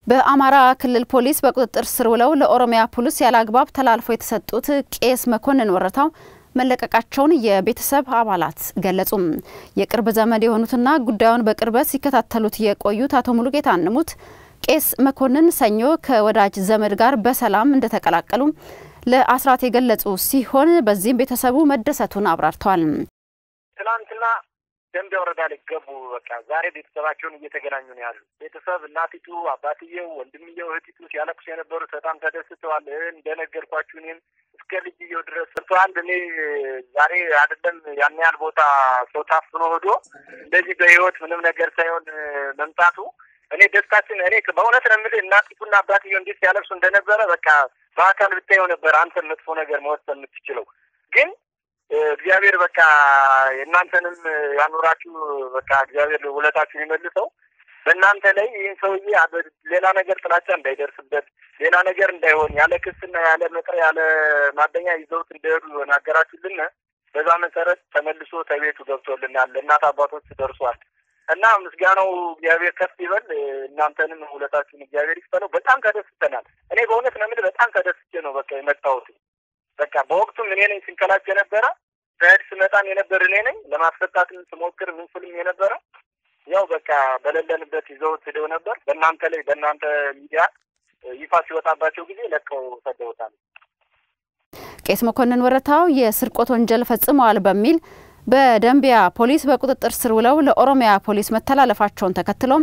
በአማራ ክልል ፖሊስ በቁጥጥር ስር ውለው ለኦሮሚያ ፖሊስ ያለ አግባብ ተላልፈው የተሰጡት ቄስ መኮንን ወረታው መለቀቃቸውን የቤተሰብ አባላት ገለጹም። የቅርብ ዘመድ የሆኑትና ጉዳዩን በቅርበት ሲከታተሉት የቆዩት አቶ ሙሉጌታ አንሙት ቄስ መኮንን ሰኞ ከወዳጅ ዘመድ ጋር በሰላም እንደተቀላቀሉ ለአስራት የገለጹ ሲሆን በዚህም ቤተሰቡ መደሰቱን አብራርተዋል። ትናንትና ደንቢያ ወረዳ ላይ ገቡ። በቃ ዛሬ ቤተሰባቸውን እየተገናኙ ነው ያሉ። ቤተሰብ እናቲቱ፣ አባትየው፣ ወንድምየው፣ እህቲቱ ሲያለቅሱ የነበሩት በጣም ተደስተዋል። እንደነገርኳችሁ እኔም እስከ ልጅየው ድረስ ሰርተዋል። እኔ ዛሬ አይደለም ያን ያህል ቦታ ሰው ታፍኖ ሄዶ እንደዚህ በህይወት ምንም ነገር ሳይሆን መምጣቱ እኔ ደስታችን እኔ በእውነት ነው የምልህ እናቲቱና አባትየው እንዴት ሲያለቅሱ እንደነበረ በቃ በአካል ብታየው ነበር አንተ መጥፎ ነገር መወሰን የምትችለው ግን እግዚአብሔር በቃ የእናንተንም ያኑራችሁ። በቃ እግዚአብሔር ውለታችሁን ይመልሰው። በእናንተ ላይ ይህን ሰውዬ ሌላ ነገር ጥላቻ እንዳይደርስበት ሌላ ነገር እንዳይሆን ያለ ክስና ያለ መጥሪያ ያለ ማደኛ ይዘውት እንደሄዱ ናገራችሁልን። በዛ መሰረት ተመልሶ ተቤቱ ገብቶልናል። ለእናት አባቶች ደርሷል እና ምስጋናው እግዚአብሔር ከፍ ይበል። እናንተንም ውለታችሁን እግዚአብሔር ይክፈለው። በጣም ተደስተናል። እኔ በእውነት ነው የምልህ በጣም ተደስቼ ነው በቃ የመጣሁት። በቃ በወቅቱም እኔ ነኝ ስንከላች የነበረ ሰድ ስመጣም የነበር እኔ ነኝ ለማስፈታትም ስሞክር ምን ስልም የነበረ ያው በቃ በሌለንበት ይዘውት ሄደው ነበር። በእናንተ ላይ በእናንተ ሚዲያ ይፋ ሲወጣባቸው ጊዜ ለቀው ሰደውታል። ቄስ መኮንን ወረታው የስርቆት ወንጀል ፈጽመዋል በሚል በደንቢያ ፖሊስ በቁጥጥር ስር ውለው ለኦሮሚያ ፖሊስ መተላለፋቸውን ተከትሎም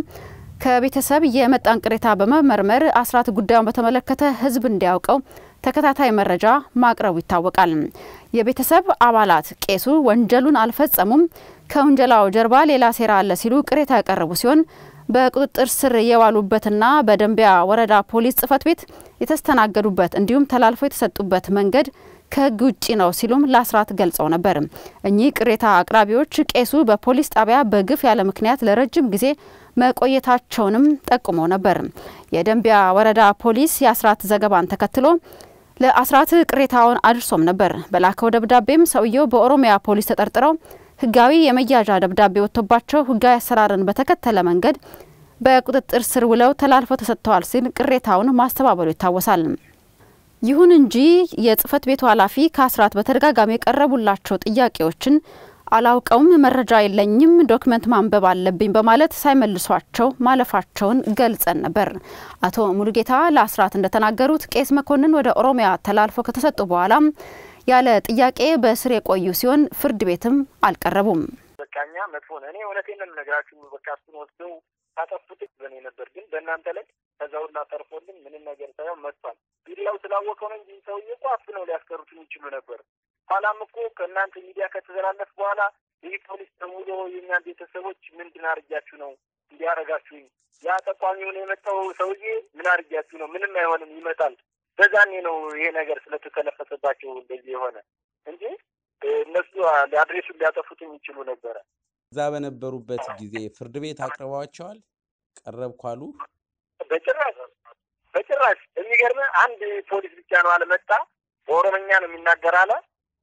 ከቤተሰብ የመጣን ቅሬታ በመመርመር አስራት ጉዳዩን በተመለከተ ሕዝብ እንዲያውቀው ተከታታይ መረጃ ማቅረቡ ይታወቃል። የቤተሰብ አባላት ቄሱ ወንጀሉን አልፈጸሙም፣ ከውንጀላው ጀርባ ሌላ ሴራ አለ ሲሉ ቅሬታ ያቀረቡ ሲሆን በቁጥጥር ስር የዋሉበትና በደንቢያ ወረዳ ፖሊስ ጽሕፈት ቤት የተስተናገዱበት እንዲሁም ተላልፈው የተሰጡበት መንገድ ከሕግ ውጪ ነው ሲሉም ለአስራት ገልጸው ነበር። እኚህ ቅሬታ አቅራቢዎች ቄሱ በፖሊስ ጣቢያ በግፍ ያለ ምክንያት ለረጅም ጊዜ መቆየታቸውንም ጠቁመው ነበር። የደንቢያ ወረዳ ፖሊስ የአስራት ዘገባን ተከትሎ ለአስራት ቅሬታውን አድርሶም ነበር። በላከው ደብዳቤም ሰውየው በኦሮሚያ ፖሊስ ተጠርጥረው ህጋዊ የመያዣ ደብዳቤ ወጥቶባቸው ህጋዊ አሰራርን በተከተለ መንገድ በቁጥጥር ስር ውለው ተላልፈው ተሰጥተዋል ሲል ቅሬታውን ማስተባበሉ ይታወሳል። ይሁን እንጂ የጽህፈት ቤቱ ኃላፊ ከአስራት በተደጋጋሚ የቀረቡላቸው ጥያቄዎችን አላውቀውም፣ መረጃ የለኝም፣ ዶክመንት ማንበብ አለብኝ በማለት ሳይመልሷቸው ማለፋቸውን ገልጸን ነበር። አቶ ሙሉጌታ ለአስራት እንደተናገሩት ቄስ መኮንን ወደ ኦሮሚያ ተላልፈው ከተሰጡ በኋላም ያለ ጥያቄ በእስር የቆዩ ሲሆን ፍርድ ቤትም አልቀረቡም። በቃ እኛ መጥፎ ነው። እኔ እውነቴን ነው የምነግራችሁ። በቃ እሱን ወስደው ካጠፉት በእኔ ነበር፣ ግን በእናንተ ላይ ከዛ ሁላ ተርፎልን ምንም ነገር ሳይሆን መጥቷል። ሚዲያው ስላወቀው ነው እንጂ ሰውዬ እኮ አፍነው ሊያስቀሩት የሚችሉ ነበር። ኋላም እኮ ከእናንተ ሚዲያ ከተዘላለፍ በኋላ ይህ ፖሊስ ደውሎ የእኛን ቤተሰቦች ምንድን አርጊያችሁ ነው እንዲያረጋችሁኝ? ያ ጠቋሚውን የመጣው ሰውዬ ምን አርጊያችሁ ነው? ምንም አይሆንም ይመጣል። በዛኔ ነው ይሄ ነገር ስለተተነፈሰባቸው እንደዚህ የሆነ እንጂ እነሱ አድሬሱን ሊያጠፉት የሚችሉ ነበረ። እዛ በነበሩበት ጊዜ ፍርድ ቤት አቅርበዋቸዋል? ቀረብኩ አሉ? በጭራሽ በጭራሽ። የሚገርምህ አንድ ፖሊስ ብቻ ነው አለመጣ። በኦሮምኛ ነው የሚናገር አለ።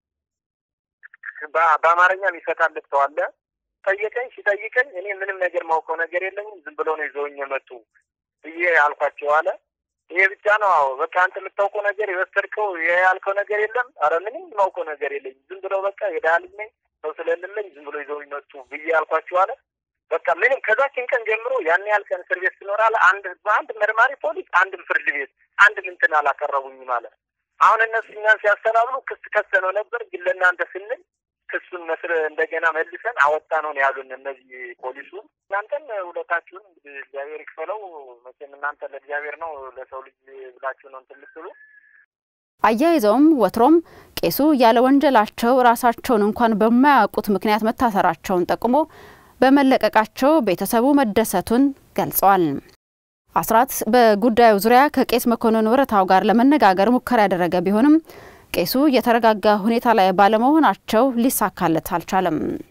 በአማርኛ የሚፈታለት ሰው አለ። ጠየቀኝ። ሲጠይቀኝ እኔ ምንም ነገር ማውቀው ነገር የለኝም ዝም ብለው ነው ይዘውኝ የመጡ ብዬ አልኳቸው አለ። ይሄ ብቻ ነው። አዎ በቃ አንተ የምታውቀው ነገር የወሰድከው ይሄ ያልከው ነገር የለም። አረ ምንም የማውቀው ነገር የለኝም። ዝም ብለው በቃ የድሃ ልጅ ነኝ ሰው ስለሌለኝ ዝም ብሎ ይዘው መጡ ብዬ አልኳቸው አለ። በቃ ምንም ከዛችን ቀን ጀምሮ ያን ያህል ቀን እስር ቤት ስኖር አለ አንድ አንድ መርማሪ ፖሊስ አንድም ፍርድ ቤት አንድም እንትን አላቀረቡኝም አለ። አሁን እነሱ እኛን ሲያስተናብሉ ክስ ከሰነው ነበር፣ ግን ለእናንተ ስንል ክሱን መስር እንደገና መልሰን አወጣ ነው ያሉን እነዚህ ፖሊሱ። እናንተን ውለታችሁን እንግዲህ እግዚአብሔር ይክፈለው። መቼም እናንተ ለእግዚአብሔር ነው ለሰው ልጅ ብላችሁ ነው እንትን ልትሉ። አያይዘውም ወትሮም ቄሱ ያለ ወንጀላቸው ራሳቸውን እንኳን በማያውቁት ምክንያት መታሰራቸውን ጠቁሞ በመለቀቃቸው ቤተሰቡ መደሰቱን ገልጸዋል። አስራት በጉዳዩ ዙሪያ ከቄስ መኮንን ወረታው ጋር ለመነጋገር ሙከራ ያደረገ ቢሆንም ቄሱ የተረጋጋ ሁኔታ ላይ ባለመሆናቸው ሊሳካለት አልቻለም።